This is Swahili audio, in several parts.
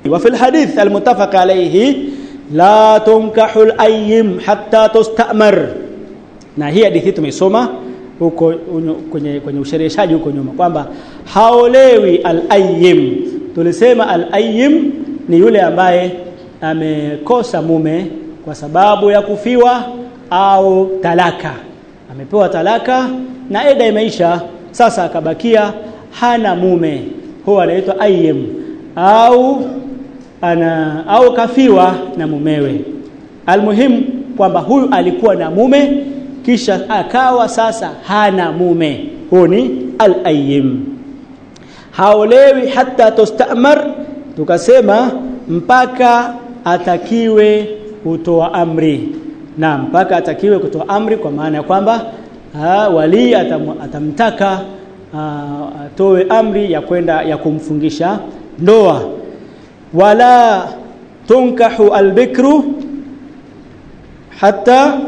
وفي الحديث المتفق عليه لا تنكح الأيم حتى تستأمر na hii hadithi tumeisoma huko kwenye, kwenye ushereheshaji huko nyuma kwamba haolewi al-ayyim. Tulisema al-ayyim ni yule ambaye amekosa mume kwa sababu ya kufiwa au talaka, amepewa talaka na eda imeisha, sasa akabakia hana mume, huwa anaitwa ayyim au ana au kafiwa na mumewe. Almuhimu kwamba huyu alikuwa na mume kisha akawa sasa hana mume, huyu ni al-ayyim. Haolewi hata tostamar, tukasema mpaka atakiwe kutoa amri, na mpaka atakiwe kutoa amri, kwa maana ya kwamba wali atam, atamtaka atoe amri ya kwenda ya kumfungisha ndoa. Wala tunkahu albikru hata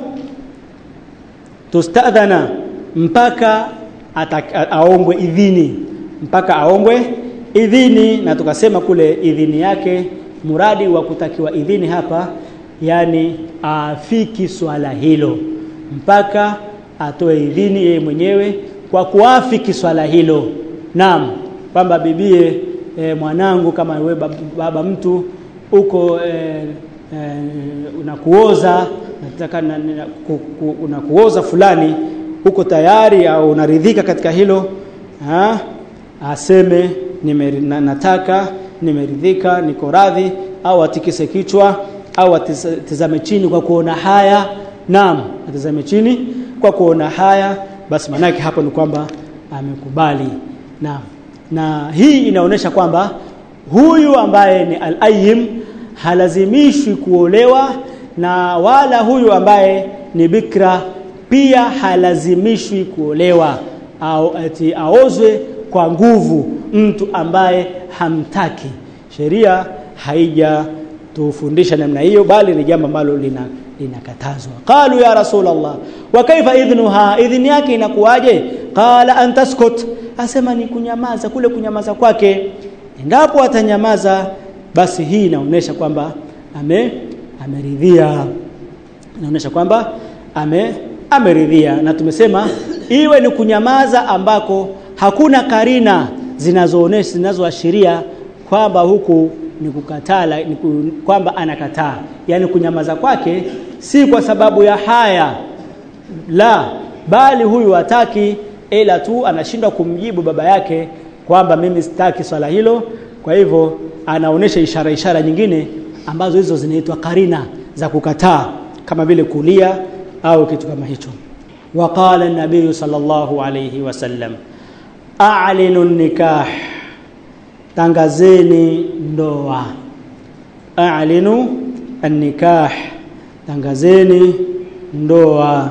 tustadhana mpaka aombwe idhini mpaka aombwe idhini na tukasema kule idhini yake muradi wa kutakiwa idhini hapa yani afiki swala hilo mpaka atoe idhini yeye mwenyewe kwa kuafiki swala hilo naam kwamba bibie e, mwanangu kama wewe baba, baba mtu uko e, e, unakuoza nataka na, na, ku, ku, unakuoza fulani uko tayari au unaridhika katika hilo ha? aseme nime, na, nataka nimeridhika niko radhi au atikise kichwa au atizame chini kwa kuona haya naam atizame chini kwa kuona haya basi manake hapo ni kwamba amekubali naam na hii inaonyesha kwamba huyu ambaye ni al-ayyim halazimishwi kuolewa na wala huyu ambaye ni bikra pia halazimishwi kuolewa au ati aozwe kwa nguvu mtu ambaye hamtaki sheria haija tufundisha namna hiyo bali ni jambo ambalo lina linakatazwa qalu ya rasulullah wa kaifa idhnuha idhni yake inakuwaje qala an taskut asema ni kunyamaza kule kunyamaza kwake endapo atanyamaza basi hii inaonyesha kwamba ame ameridhia inaonyesha kwamba ame ameridhia na tumesema iwe ni kunyamaza ambako hakuna karina zinazoonesha zinazoashiria kwamba huku ni kukataa ni kwamba anakataa yani kunyamaza kwake si kwa sababu ya haya la bali huyu hataki ila tu anashindwa kumjibu baba yake kwamba mimi sitaki swala hilo kwa hivyo anaonesha ishara ishara nyingine ambazo hizo zinaitwa karina za kukataa kama vile kulia au kitu kama hicho وقال النبي صلى الله عليه وسلم أعلنوا النكاح tangazeni ndoa a'linu an-nikah tangazeni ndoa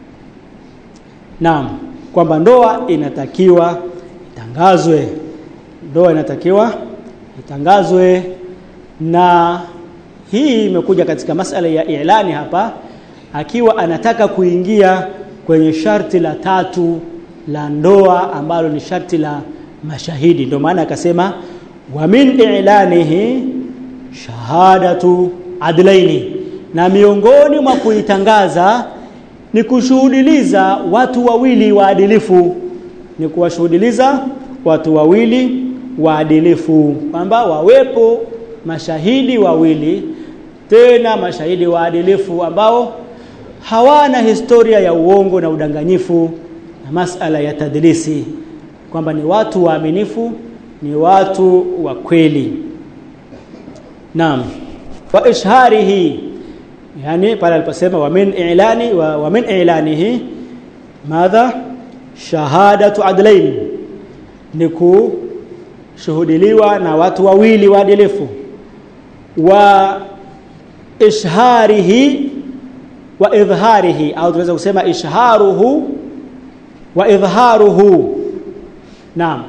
naam kwamba ndoa inatakiwa itangazwe ndoa inatakiwa itangazwe na hii imekuja katika masala ya ilani hapa akiwa anataka kuingia kwenye sharti la tatu la ndoa ambalo ni sharti la mashahidi ndio maana akasema wa min i'lanihi shahadatu adlaini na miongoni mwa kuitangaza ni kushuhudiliza watu wawili waadilifu ni kuwashuhudiliza watu wawili waadilifu kwamba wawepo mashahidi wawili tena mashahidi waadilifu ambao hawana historia ya uongo na udanganyifu na masala ya tadlisi kwamba ni watu waaminifu ni watu wa kweli naam wa ishharihi yani pale aliposema wa min i'lani wa, wa min i'lanihi madha shahadatu adlain ni kushuhudiliwa na watu wawili waadilifu wa ishharihi wa idhharihi au tunaweza kusema ishharuhu wa idhharuhu naam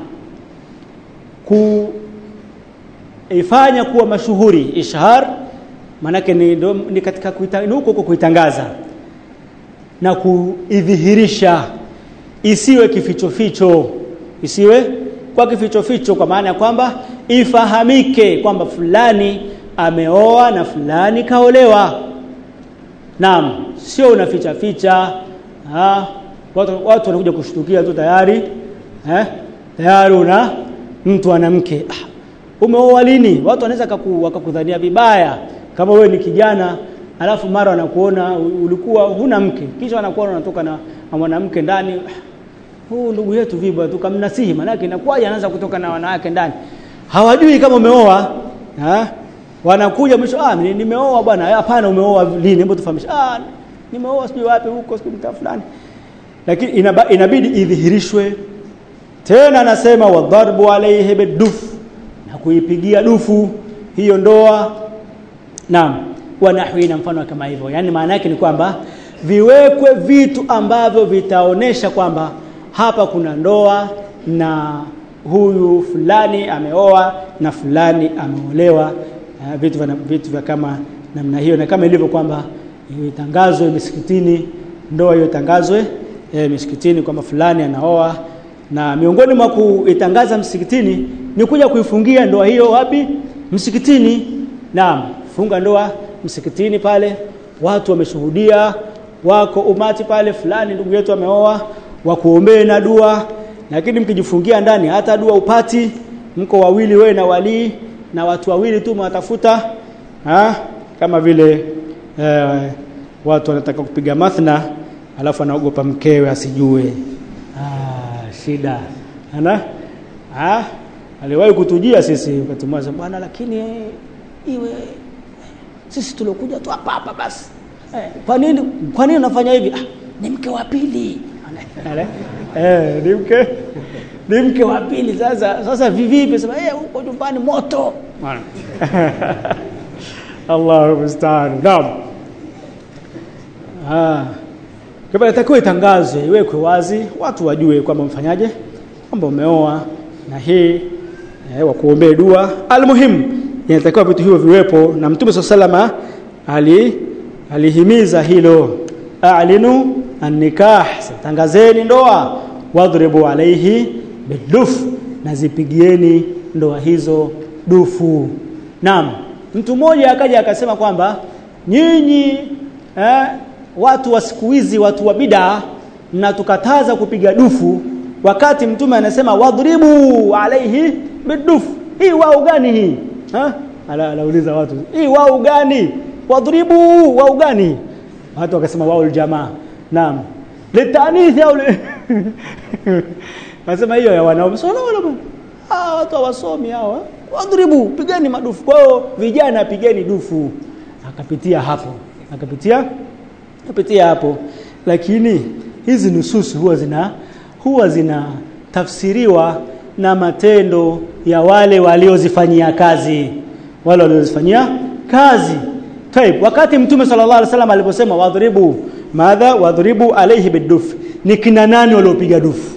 kuifanya kuwa mashuhuri ishhar manake ni, ni katika huko kuitangaza na kuidhihirisha isiwe kificho ficho isiwe kwa kificho ficho kwa maana ya kwamba ifahamike kwamba fulani ameoa na fulani kaolewa naam sio unaficha ficha ha? watu watu wanakuja kushtukia tu tayari eh tayari una mtu ana mke ah, umeoa lini watu wanaweza kaku, wakakudhania vibaya kama wewe ni kijana alafu mara wanakuona ulikuwa huna mke kisha wanakuona unatoka na, na mwanamke ndani ah, huu ndugu yetu vipi tukamnasihi manake inakuwaje anaanza kutoka na wanawake ndani hawajui kama umeoa ha? wanakuja mwisho ah nimeoa bwana hapana umeoa lini hebu tufahamishe ah nimeoa sijui wapi huko sijui mtaa fulani lakini inaba, inabidi idhihirishwe tena anasema wadharbu alayhi biduf na kuipigia dufu hiyo ndoa naam wa nahwi na mfano kama hivyo yani maana yake ni kwamba viwekwe vitu ambavyo vitaonesha kwamba hapa kuna ndoa na huyu fulani ameoa na fulani ameolewa uh, vitu vya vitu vya kama namna hiyo na kama ilivyo kwamba itangazwe misikitini ndoa hiyo itangazwe e, misikitini kwamba fulani anaoa na miongoni mwa kuitangaza msikitini ni kuja kuifungia ndoa hiyo wapi msikitini naam funga ndoa msikitini pale watu wameshuhudia wako umati pale fulani ndugu yetu ameoa wakuombee na dua lakini mkijifungia ndani hata dua upati mko wawili wewe na walii na watu wawili tu mwatafuta ha? kama vile eh, watu wanataka kupiga mathna alafu anaogopa mkewe asijue ah, shida ana ah, aliwahi kutujia sisi wakati mmoja bwana lakini iwe sisi tulokuja tu hapa hapa basi eh, kwa nini kwa nini unafanya hivi ah, ni mke wa pili eh, ni mke ni mke wa pili sasa sasa vivipi sema eh huko nyumbani moto Allahu musta'an naam ah kwa inatakiwa itangazwe iwekwe wazi watu wajue kwamba mfanyaje kwamba umeoa na hii eh, wa kuombea dua almuhim inatakiwa vitu hivyo viwepo na mtume sallallahu ali alihimiza hilo a'linu an-nikah tangazeni ndoa wadhribu alaihi biduf na zipigieni ndoa hizo dufu naam mtu mmoja akaja akasema kwamba nyinyi eh, watu wa siku hizi watu wa bid'a mnatukataza kupiga dufu wakati mtume anasema wadhribu alaihi biduf hii wao gani hii ha ala anauliza watu hii wao gani wadhribu wao gani watu wakasema wao aljamaa naam litanithi au nasema hiyo ya wanaume sio wala bwana ah watu hawasomi hawa wadhribu pigeni madufu kwao vijana pigeni dufu akapitia hapo akapitia akapitia hapo lakini hizi nususu huwa zina huwa zina tafsiriwa na matendo ya wale waliozifanyia kazi wale waliozifanyia kazi Taib, wakati mtume sallallahu alaihi wasallam aliposema wadhribu madha wadhribu alayhi biduf ni kina nani waliopiga dufu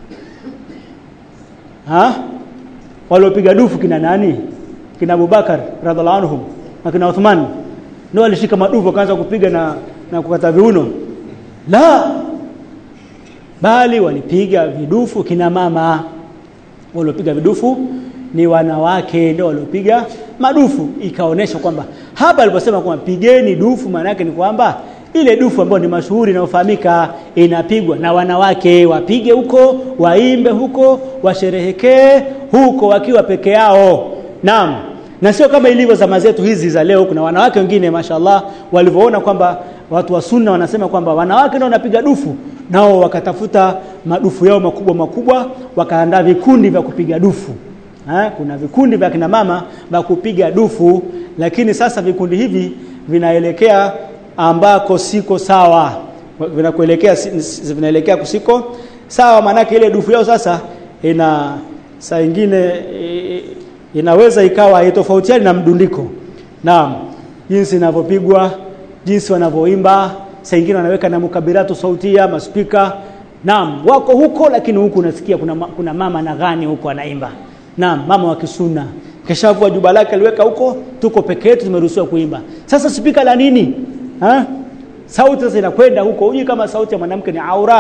ha waliopiga dufu kina nani kina Abubakar radhiallahu anhum na kina Uthman ndio walishika madufu wakaanza kupiga na na kukata viuno la bali walipiga vidufu kina mama waliopiga vidufu ni wanawake ndio waliopiga madufu ikaonesha kwamba hapa aliposema kwamba pigeni dufu maana yake ni kwamba ile dufu ambayo ni mashuhuri inayofahamika inapigwa na wanawake wapige huko waimbe huko washerehekee huko wakiwa peke yao naam na sio kama ilivyo zama zetu hizi za leo kuna wanawake wengine mashallah walivyoona kwamba watu wa sunna wanasema kwamba wanawake ndio wanapiga dufu nao wakatafuta madufu yao makubwa makubwa wakaandaa vikundi vya kupiga dufu ha? kuna vikundi vya kina mama vya kupiga dufu lakini sasa vikundi hivi vinaelekea ambako siko sawa vinakuelekea vinaelekea kusiko sawa maanake ile dufu yao sasa ina saa ingine inaweza ikawa haitofautiani na mdundiko naam jinsi inavyopigwa jinsi wanavyoimba saa ingine wanaweka na mukabiratu sautia maspika naam wako huko lakini huku unasikia kuna, kuna mama na gani huko anaimba naam mama wa kisuna keshavua juba lake aliweka huko tuko peke yetu tumeruhusiwa kuimba sasa spika la nini ha? sauti sasa inakwenda huko hujui kama sauti ya mwanamke ni aura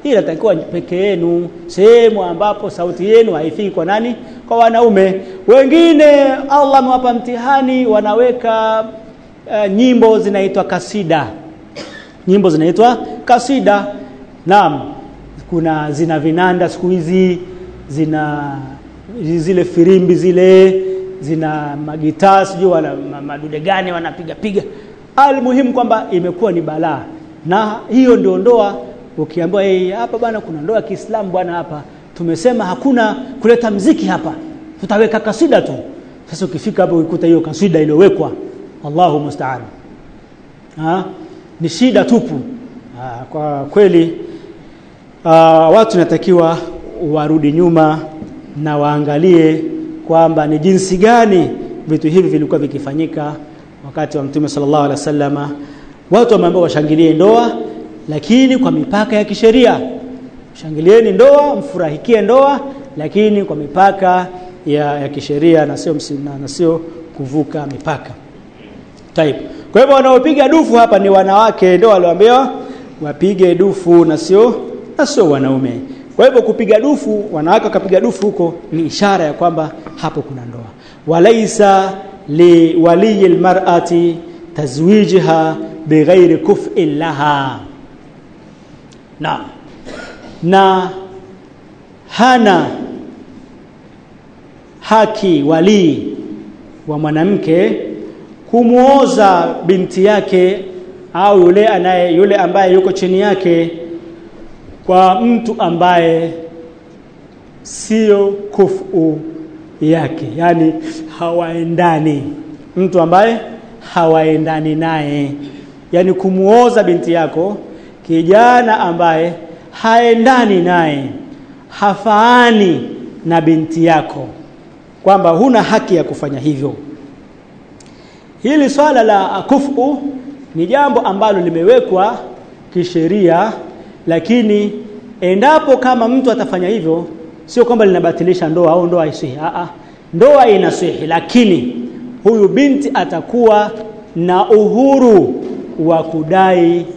hii inatakiwa peke yenu sehemu ambapo sauti yenu haifiki kwa nani kwa wanaume wengine Allah amewapa mtihani wanaweka uh, nyimbo zinaitwa kasida nyimbo zinaitwa kasida naam kuna zina vinanda siku hizi zina zile firimbi zile zina magitaa sijui wana madude gani wanapiga piga almuhimu kwamba imekuwa ni balaa na hiyo ndio ndoa ukiambiwa hey, hapa bwana kuna ndoa ya Kiislamu bwana hapa tumesema hakuna kuleta mziki hapa tutaweka kasida tu sasa ukifika hapo ukikuta hiyo kasida iliyowekwa Allahu musta'an ha ni shida tupu ha, kwa kweli uh, watu natakiwa warudi nyuma na waangalie kwamba ni jinsi gani vitu hivi vilikuwa vikifanyika wakati wa Mtume sallallahu alaihi wasallama watu wameambiwa washangilie ndoa lakini kwa mipaka ya kisheria shangilieni ndoa mfurahikie ndoa lakini kwa mipaka ya, ya kisheria na sio na sio kuvuka mipaka type kwa hivyo wanaopiga dufu hapa ni wanawake ndio walioambiwa wapige dufu na sio na sio wanaume kwa hivyo kupiga dufu wanawake wakapiga dufu huko ni ishara ya kwamba hapo kuna ndoa walaisa li waliyi almar'ati tazwijiha bighairi kuf'in laha na na hana haki walii wa mwanamke kumuoza binti yake au yule anaye yule ambaye yuko chini yake kwa mtu ambaye sio kufu yake yani hawaendani mtu ambaye hawaendani naye yani kumuoza binti yako kijana ambaye haendani naye hafaani na binti yako kwamba huna haki ya kufanya hivyo hili swala la kufu ni jambo ambalo limewekwa kisheria lakini endapo kama mtu atafanya hivyo sio kwamba linabatilisha ndoa au ndoa isihi a ndoa inasihi lakini huyu binti atakuwa na uhuru wa kudai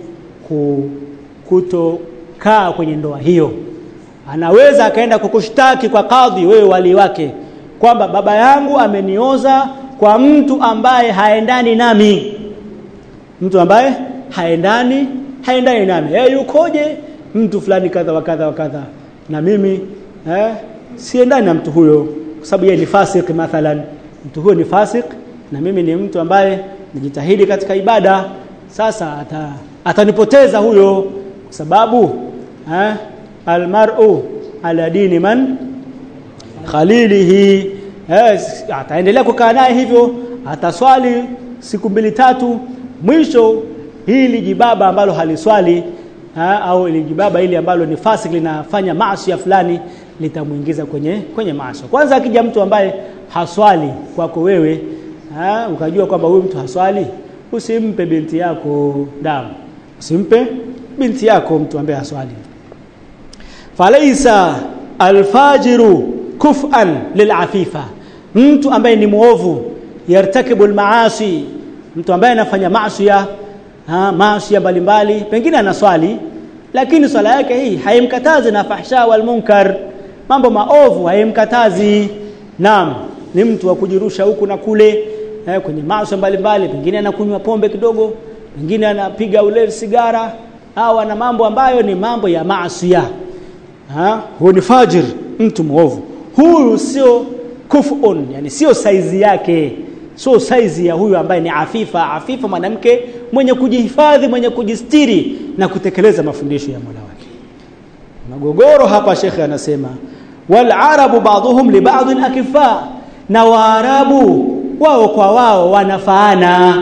kutokaa kwenye ndoa hiyo anaweza akaenda kukushtaki kwa kadhi wewe wali wake kwamba baba yangu amenioza kwa mtu ambaye haendani nami mtu ambaye haendani haendani nami yeye yukoje mtu fulani kadha wa kadha wa kadha na mimi eh siendani na mtu huyo kwa sababu yeye ni fasik mathalan mtu huyo ni fasik na mimi ni mtu ambaye nijitahidi katika ibada sasa ata, atanipoteza huyo kwa sababu eh almar'u ala dini man khalilihi eh, ataendelea kukaa naye hivyo ataswali siku mbili tatu mwisho hili jibaba ambalo haliswali ha, au ili jibaba hili ambalo ni fasik linafanya maasi fulani litamuingiza kwenye kwenye maasi kwanza akija mtu ambaye haswali kwako wewe ha, ukajua kwamba huyu mtu haswali usimpe binti yako damu usimpe binti yako mtu ambaye haswali falaisa alfajiru kuf'an lilafifa mtu ambaye ni muovu yartakibu almaasi mtu ambaye anafanya maasi maasi mbalimbali pengine anaswali lakini swala yake hii haimkatazi na fahsha wal munkar mambo maovu haimkatazi naam ni mtu wa kujirusha huku na kule eh, kwenye maasi mbalimbali pengine anakunywa pombe kidogo pengine anapiga ulevi sigara au ana mambo ambayo ni mambo ya maasi ha huyu ni fajir mtu muovu huyu sio kufun yani sio saizi yake sio saizi ya huyu ambaye ni afifa afifa mwanamke mwenye kujihifadhi mwenye kujistiri na kutekeleza mafundisho ya Mola wake magogoro hapa shekhe anasema wal arabu ba'dhum li ba'd akifa na waarabu wao kwa wao wanafaana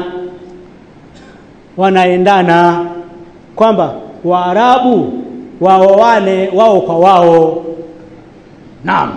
wanaendana kwamba waarabu wao wale wao kwa wao naam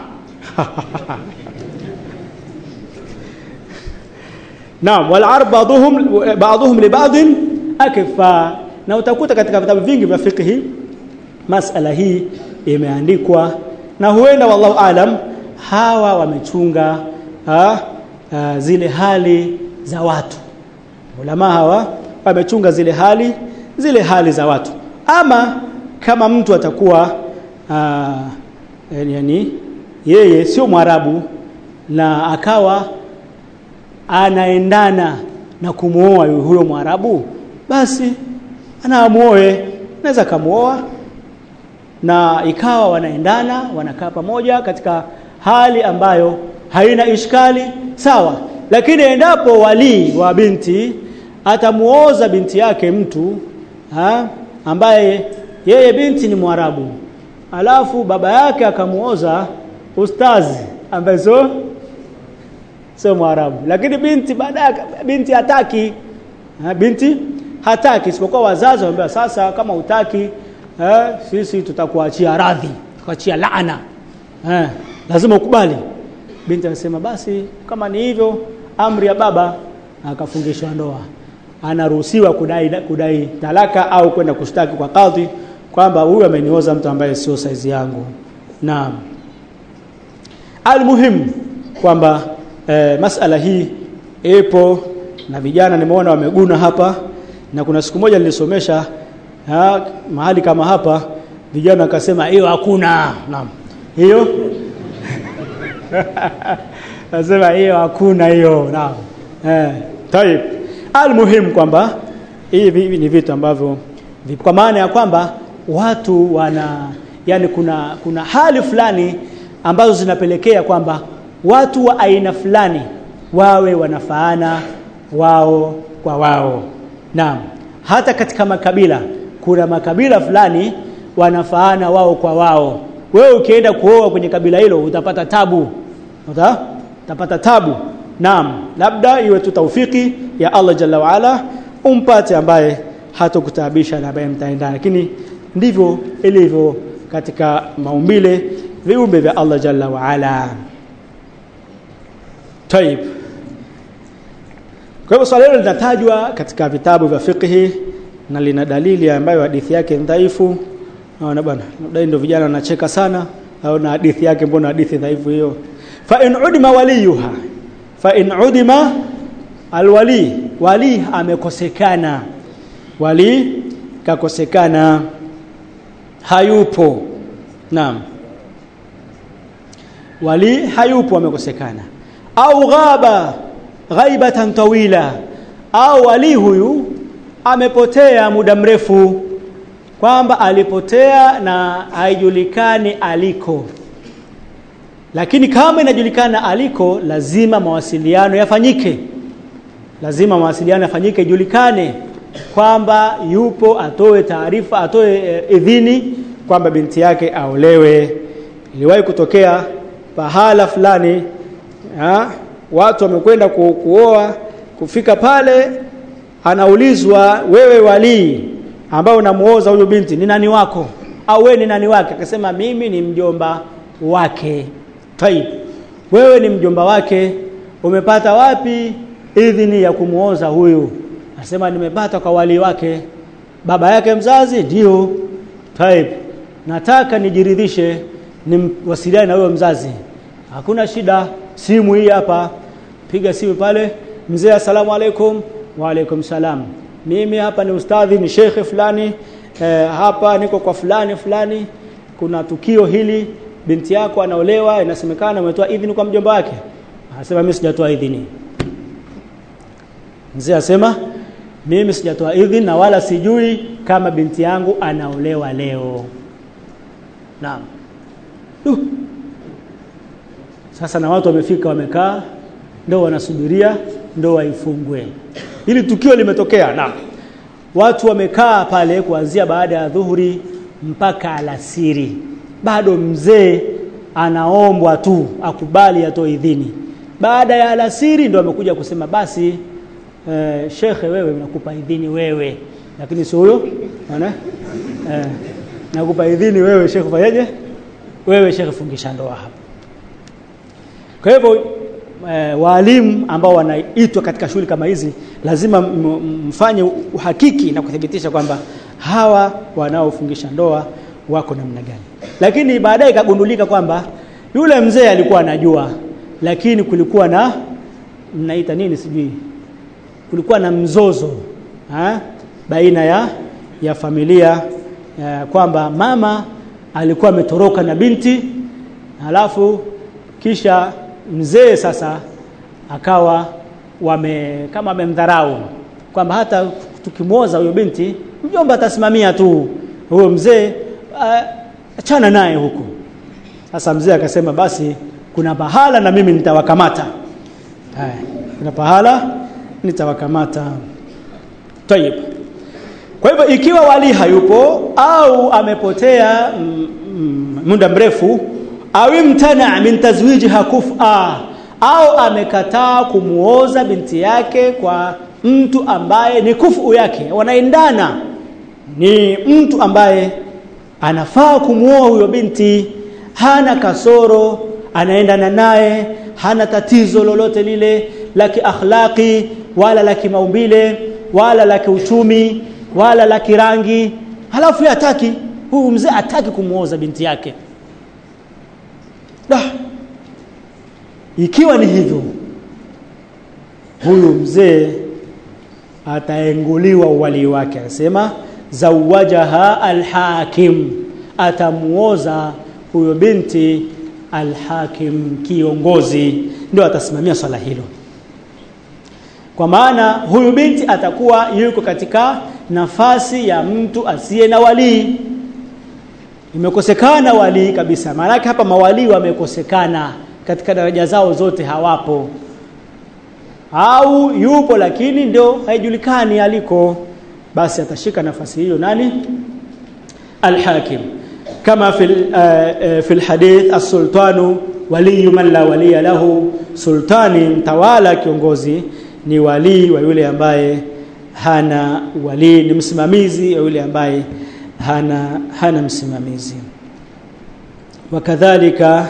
naam wal arab ba'dhum ba'dhum li ba'd akfa na utakuta katika vitabu vingi vya fiqh masala hii imeandikwa na huenda wallahu alam hawa wamechunga ha, ha, zile hali za watu ulama hawa wamechunga zile hali zile hali za watu ama kama mtu atakuwa uh, yani yeye sio Mwarabu na akawa anaendana na kumuoa huyo Mwarabu basi anaamuoe naweza kamuoa na ikawa wanaendana wanakaa pamoja katika hali ambayo haina ishkali sawa lakini endapo walii wa binti atamuoza binti yake mtu ha, ambaye yeye binti ni Mwarabu alafu baba yake akamuoza ustazi ambaye sio sio Mwarabu lakini binti baadaye binti hataki ha, binti hataki isipokuwa wazazi waambia sasa kama utaki eh, sisi tutakuachia radhi tukuachia laana eh, lazima ukubali binti anasema basi kama ni hivyo amri ya baba akafungishwa ndoa anaruhusiwa kudai kudai talaka au kwenda kushtaki kwa kadhi kwamba huyu amenioza mtu ambaye sio saizi yangu naam almuhim kwamba eh, masala hii ipo na vijana nimeona wameguna hapa na kuna siku moja nilisomesha ha, mahali kama hapa vijana wakasema hiyo hakuna naam hiyo nasema hiyo hakuna hiyo naam eh taib almuhim kwamba hivi ni vitu ambavyo kwa maana ya kwamba watu wana yani kuna kuna hali fulani ambazo zinapelekea kwamba watu wa aina fulani wawe wanafaana wao kwa wao naam hata katika makabila kuna makabila fulani wanafaana wao kwa wao wewe ukienda kuoa kwenye kabila hilo utapata tabu Uta? utapata tabu naam labda iwe tu taufiki ya Allah jalla waala umpate ambaye hatokutabisha na ambaye mtaendana lakini ndivyo ilivyo katika maumbile viumbe vya Allah jalla waala Taib kwa hivyo swala hilo linatajwa katika vitabu vya fiqhi na lina dalili ambayo hadithi yake ni dhaifu. Naona bwana, labda ndio vijana wanacheka sana au na hadithi yake mbona hadithi dhaifu hiyo. Fa in udima waliyuha. Fa in udima alwali, wali amekosekana. Wali kakosekana hayupo. Naam. Wali hayupo amekosekana. Au ghaba ghaibatan tawila au wali huyu amepotea muda mrefu kwamba alipotea na haijulikani aliko lakini kama inajulikana aliko lazima mawasiliano yafanyike lazima mawasiliano yafanyike ijulikane kwamba yupo atoe taarifa atoe e, idhini kwamba binti yake aolewe iliwahi kutokea pahala fulani ha? watu wamekwenda ku, kuoa kufika pale anaulizwa wewe walii ambao unamuoza huyo binti ni nani wako au wewe ni nani wake akasema mimi ni mjomba wake taib wewe ni mjomba wake umepata wapi idhini ya kumuoza huyu anasema nimepata kwa wali wake baba yake mzazi ndio taib nataka nijiridhishe nimwasiliane na huyo mzazi hakuna shida simu hii hapa piga simu pale mzee asalamu alaikum wa alaikum salam mimi hapa ni ustadhi ni shekhe fulani eh, hapa niko kwa fulani fulani kuna tukio hili binti yako anaolewa inasemekana umetoa idhini kwa mjomba wake anasema mimi sijatoa idhini mzee asema mimi sijatoa idhini na wala sijui kama binti yangu anaolewa leo naam uh. sasa na watu wamefika wamekaa ndio wanasubiria ndoa ifungwe hili tukio limetokea naam watu wamekaa pale kuanzia baada ya dhuhuri mpaka alasiri bado mzee anaombwa tu akubali atoe idhini baada ya alasiri ndo amekuja kusema basi eh, shekhe wewe nakupa idhini wewe lakini sio huyo unaona eh, nakupa idhini wewe shekhe fanyaje wewe shekhe fungisha ndoa hapa kwa hivyo e, waalimu ambao wanaitwa katika shughuli kama hizi lazima mfanye uhakiki na kuthibitisha kwamba hawa wanaofungisha ndoa wako namna gani lakini baadaye ikagundulika kwamba yule mzee alikuwa anajua lakini kulikuwa na mnaita nini sijui kulikuwa na mzozo ha? baina ya ya familia eh, kwamba mama alikuwa ametoroka na binti halafu kisha mzee sasa akawa wame kama amemdharau kwamba hata tukimwoza huyo binti mjomba atasimamia tu huyo mzee achana uh, naye huko sasa mzee akasema basi kuna pahala na mimi nitawakamata haya kuna pahala nitawakamata tayib kwa hivyo ikiwa wali hayupo au amepotea muda mrefu au imtana min tazwijiha kufa au amekataa kumuoza binti yake kwa mtu ambaye ni kufu yake wanaendana ni mtu ambaye anafaa kumuoa huyo binti hana kasoro anaendana naye hana tatizo lolote lile la kiakhlaqi wala la kimaumbile wala la kiuchumi wala la kirangi halafu yeye hataki huyu mzee hataki kumuoza binti yake da ikiwa ni hivyo huyu mzee ataenguliwa uwali wake anasema zawajaha alhakim atamuoza huyo binti alhakim kiongozi ndio atasimamia swala hilo kwa maana huyu binti atakuwa yuko katika nafasi ya mtu asiye na walii imekosekana walii kabisa maanake hapa mawalii wamekosekana katika daraja zao zote hawapo au yupo lakini ndio haijulikani aliko basi atashika nafasi hiyo nani alhakim kama fi uh, fi alhadith as-sultanu waliyu man la waliya lahu sultani mtawala kiongozi ni walii wa yule ambaye hana walii ni msimamizi wa yule ambaye hana hana msimamizi wakadhalika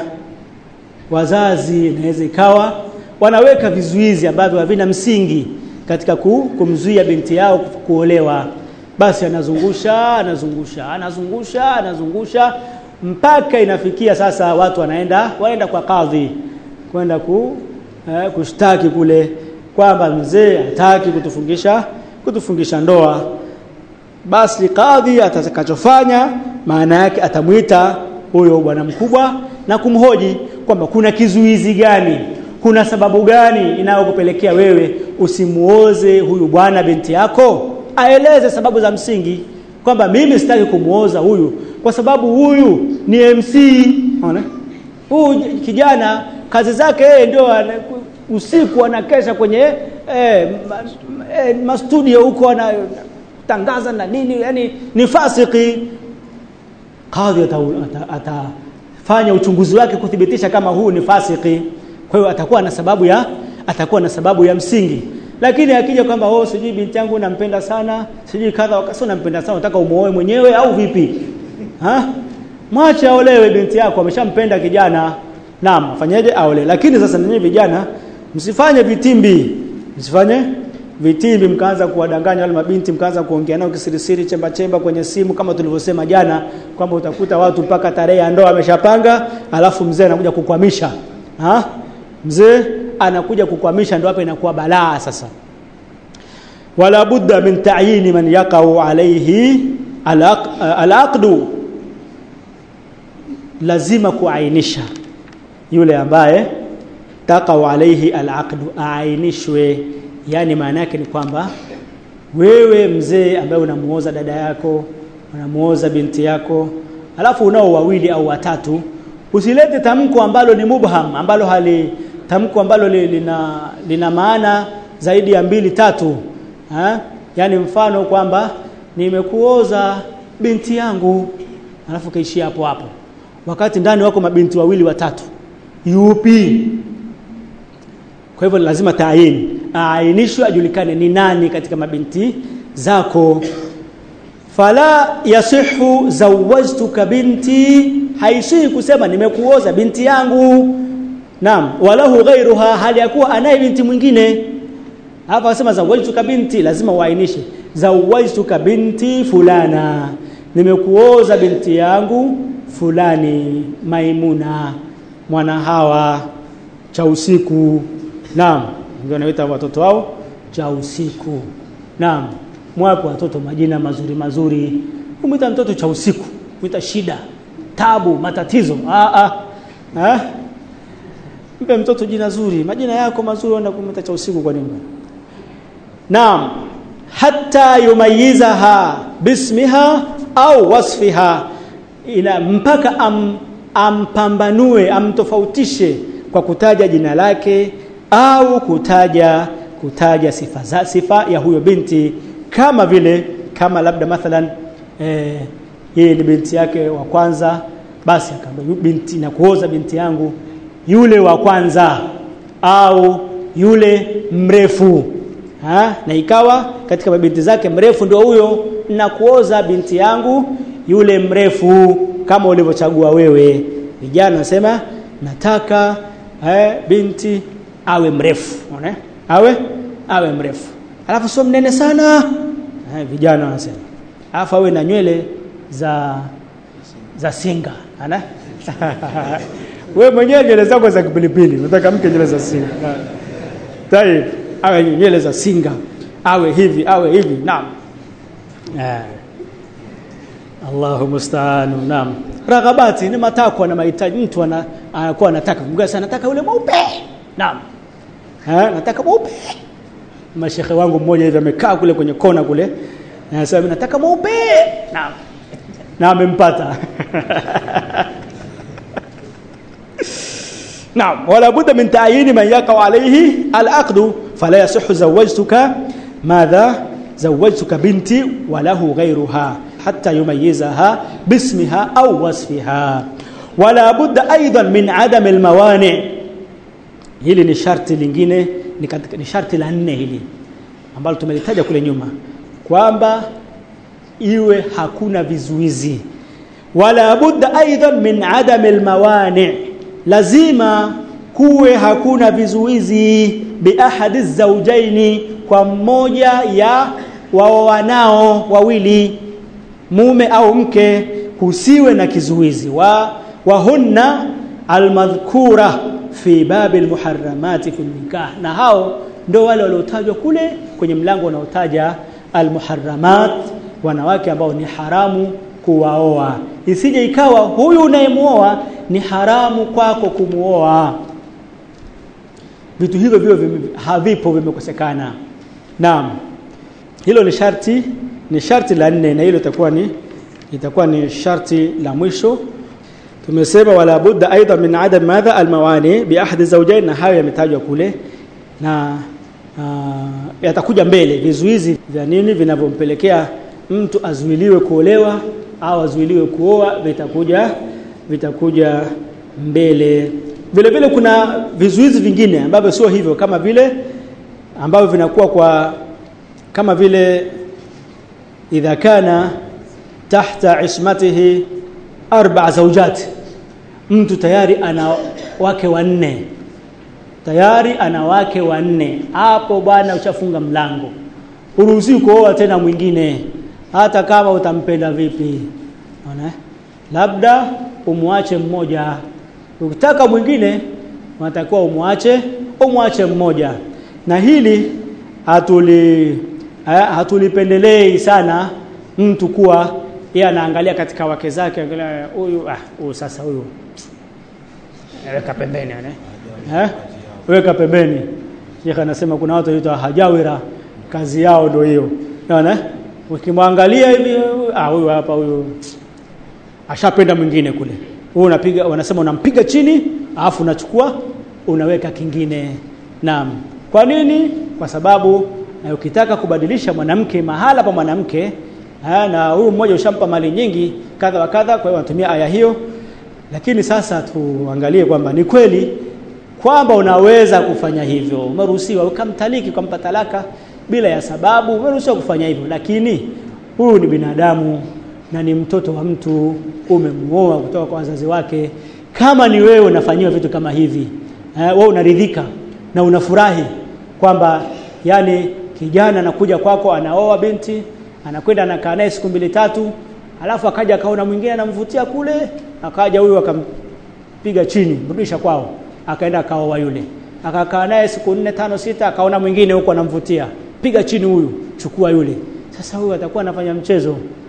wazazi inaweza ikawa wanaweka vizuizi ambavyo havina msingi katika ku, kumzuia binti yao kuolewa basi anazungusha anazungusha anazungusha anazungusha mpaka inafikia sasa watu wanaenda waenda kwa kadhi kwenda ku, eh, kushtaki kule kwamba mzee hataki kutufungisha kutufungisha ndoa basi kadhi atakachofanya maana yake atamwita huyo bwana mkubwa na kumhoji kwamba kuna kizuizi gani kuna sababu gani inayokupelekea wewe usimuoze huyu bwana binti yako aeleze sababu za msingi kwamba mimi sitaki kumuoza huyu kwa sababu huyu ni MC unaona huyu kijana kazi zake yeye ndio usiku anakesha kwenye eh, ma, eh, mastudio huko anatangaza na nini yani ni fasiki kadhi atafanya ata, ata uchunguzi wake kuthibitisha kama huu ni fasiki kwa hiyo atakuwa na sababu ya atakuwa na sababu ya msingi lakini akija kwamba oh sijui binti yangu nampenda sana sijui kadha wakasio nampenda sana unataka umuoe mwenyewe au vipi ha mwache aolewe binti yako ameshampenda kijana naam afanyeje aole lakini sasa ninyi vijana msifanye vitimbi msifanye vitimbi mkaanza kuwadanganya wale mabinti mkaanza kuongea nao kisirisiri chemba chemba kwenye simu kama tulivyosema jana kwamba utakuta watu mpaka tarehe ya ndoa ameshapanga alafu mzee anakuja kukwamisha ha mzee anakuja kukwamisha ndio hapa inakuwa balaa sasa wala budda min ta'yin man yaqau alayhi alaqdu lazima kuainisha yule ambaye taqau alayhi alaqdu aainishwe yani maana yake ni kwamba wewe mzee ambaye unamuoza dada yako unamuoza binti yako alafu unao wawili au watatu usilete tamko ambalo ni mubham ambalo hali tamko ambalo li, lina lina maana zaidi ya mbili tatu ha? yani mfano kwamba nimekuoza binti yangu alafu kaishia hapo hapo wakati ndani wako mabinti wawili watatu yupi kwa hivyo lazima taayini aainishwe ajulikane ni nani katika mabinti zako fala yasihu zawajtuka binti haisihi kusema nimekuoza binti yangu naam walahu ghairuha hali yakuwa anaye binti mwingine hapa wasema zawajtuka binti lazima uainishe zawajtuka binti fulana nimekuoza binti yangu fulani maimuna mwana hawa cha usiku naam ndio wanaita watoto wao cha usiku naam mwapo watoto majina mazuri mazuri kumwita mtoto cha usiku kumwita shida tabu matatizo ah, ah. Ah? mpe mtoto jina zuri majina yako mazuri enda kumwita cha usiku kwa nini naam hatta yumayizaha bismiha au wasfiha ila mpaka am, ampambanue amtofautishe kwa kutaja jina lake au kutaja kutaja sifa za sifa ya huyo binti kama vile kama labda mathalan eh, yeye ni binti yake wa kwanza basi akamwambia binti na kuoza binti yangu yule wa kwanza au yule mrefu ha? na ikawa katika mabinti zake mrefu ndio huyo na kuoza binti yangu yule mrefu kama ulivyochagua wewe vijana nasema nataka eh, binti awe mrefu unaona awe awe mrefu alafu sio mnene sana eh, vijana wanasema alafu awe na nywele za za singa ana wewe mwenyewe nywele zako za kipilipili unataka mke nywele za singa tayeb awe nywele za singa awe hivi awe hivi naam eh. Allahu musta'an naam raghabati ni matakwa na mahitaji mtu ana anakuwa anataka mgasa anataka yule mweupe naam ha nataka mweupe mashekhe wangu mmoja hivi amekaa kule kwenye kona kule anasema nataka mweupe naam na amempata نعم ولا بد من تعيين من يقع عليه العقد فلا يصح زوجتك ماذا زوجتك بنتي وله غيرها حتى يميزها باسمها أو وصفها ولا بد أيضا من عدم الموانع hili ni sharti lingine ni, katika, ni sharti la nne hili ambalo tumelitaja kule nyuma kwamba iwe hakuna vizuizi wala budda aidan min adam almawani lazima kuwe hakuna vizuizi bi ahadi zawjaini kwa mmoja ya waoanao wawili mume au mke kusiwe na kizuizi wa wahunna almadhkura fi babi almuharramati fi nikah na hao ndio wale waliotajwa kule kwenye mlango unaotaja almuharramat wanawake ambao ni haramu kuwaoa isije ikawa huyu unayemuoa ni haramu kwako kumuoa vitu hivyo vio havipo vimekosekana naam hilo ni sharti ni sharti la nne na hilo itakuwa ni itakuwa ni sharti la mwisho tumesema wala budda aidha min adam madha almawani bi ahadi zawjain na hayo yametajwa kule na uh, yatakuja mbele vizuizi vya nini vinavyompelekea mtu azuiliwe kuolewa au azuiliwe kuoa vitakuja vitakuja mbele vile vile kuna vizuizi vingine ambavyo sio hivyo kama vile ambavyo vinakuwa kwa kama vile idha kana tahta ismatihi arba zawjat mtu tayari ana wake wanne tayari ana wake wanne hapo bwana ushafunga mlango uruhusi kuoa tena mwingine hata kama utampenda vipi unaona labda umwache mmoja ukitaka mwingine unatakiwa umwache umwache mmoja na hili hatuli hatulipendelei sana mtu kuwa yeye anaangalia katika wake zake angalia huyu ah huyu sasa huyu weka pembeni eh weka pembeni Sheikh anasema kuna watu wanaitwa hajawira kazi yao ndio hiyo unaona ukimwangalia hivi ah huyu hapa huyu ashapenda mwingine kule wewe unapiga wanasema unampiga chini alafu unachukua unaweka kingine naam kwa nini kwa sababu na ukitaka kubadilisha mwanamke mahala pa mwanamke na huyu mmoja ushampa mali nyingi kadha wa kadha kwa hiyo wanatumia aya hiyo lakini sasa tuangalie kwamba ni kweli kwamba unaweza kufanya hivyo umeruhusiwa ukamtaliki ukampa talaka bila ya sababu umeruhusiwa kufanya hivyo lakini huyu ni binadamu na ni mtoto wa mtu umemuoa kutoka kwa wazazi wake kama ni wewe unafanyiwa vitu kama hivi eh, wewe unaridhika na unafurahi kwamba yani kijana anakuja kwako anaoa binti anakwenda anakaa naye siku mbili tatu alafu akaja akaona mwingine anamvutia kule akaja huyu akampiga chini mrudisha kwao akaenda akaoa yule akakaa naye siku nne tano sita akaona mwingine huko anamvutia piga chini huyu chukua yule sasa huyu atakuwa anafanya mchezo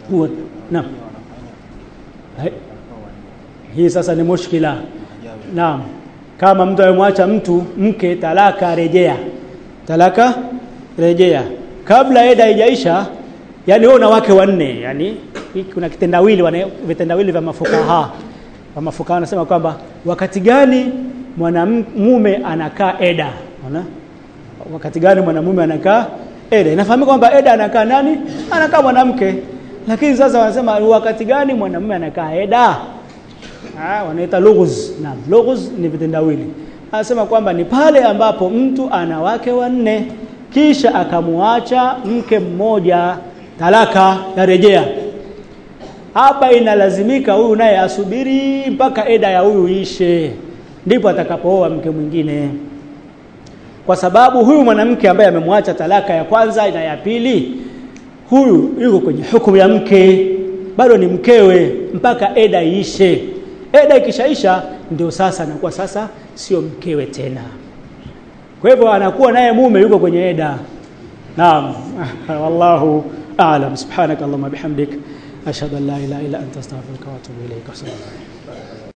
huwa naam Hai- hii sasa ni mushkila naam kama mtu amemwacha mtu mke talaka rejea talaka rejea kabla eda haijaisha yani wewe una wake wanne yani hii kuna kitendawili wana- vitendawili vya mafukaha wa mafukaha wanasema kwamba wakati gani mwanamume anakaa eda unaona wakati gani mwanamume anakaa eda inafahamika kwamba eda anakaa nani anakaa mwanamke lakini sasa wanasema wakati gani mwanamume anakaa eda Ah, wanaita lughuz. Naam, lughuz ni vitendawili. Anasema kwamba ni pale ambapo mtu ana wake wanne kisha akamuacha mke mmoja talaka ya rejea. Hapa inalazimika huyu naye asubiri mpaka eda ya huyu ishe ndipo atakapooa mke mwingine. Kwa sababu huyu mwanamke ambaye amemwacha talaka ya kwanza na ya pili huyu yuko kwenye hukumu ya mke bado ni mkewe mpaka eda iishe eda ikishaisha ndio sasa anakuwa sasa sio mkewe tena kwa hivyo anakuwa naye mume yuko kwenye eda naam wallahu a'lam subhanakallahumma bihamdik ashhadu an la ilaha illa anta astaghfiruka wa atubu ilaik